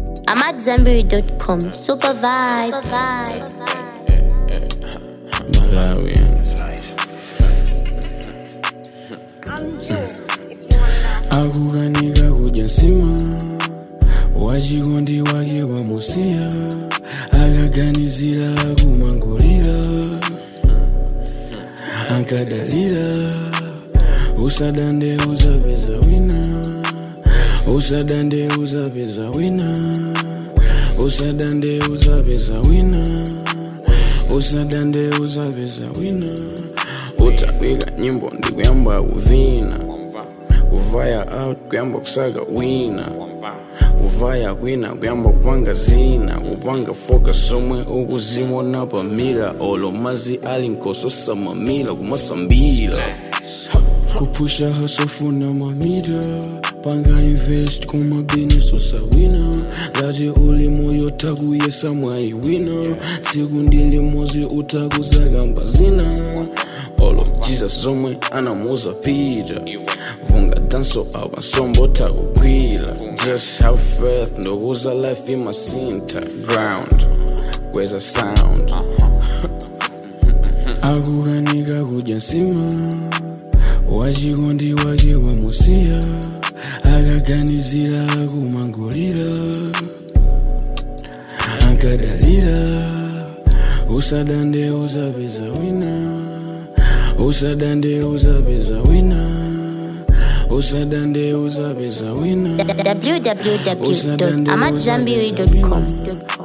I'm at Zenberry.com. Super vibe. Malawian. akukanika kudya nsima wachikondi wake wamusiya akaganizira kumangulira ankadalira usadande uzapeza wina usadande uzapeza wina usadande uzapeza wina usadande uzapeza wina utawika nyimbo ndikuyamba kuvina kuvaya out kuyamba kusaka wina kuvaya kwina kuyamba kupanga zina kupanga foka somwe ukuzimona pamira olo mazi ali nkososa mamila kumasambila kupusha hasofuna mamita panga invest kumabhineso sawina ngati uli moyo takuyesa mwayi wina tsiku ndilimozi utakuzakamba zina olo jesus zomwe anamuza pita vunga danso apa nsombo takugwira just have faith ndokuza life imasinta ground kweza sound akukanika kudya nsima wachikondi wake wamusiya akaganizira kumangulira ankadalira usadande uzapeza wina usadande uzapeza wina usadande uzapeza wina www.amatzambiri.com.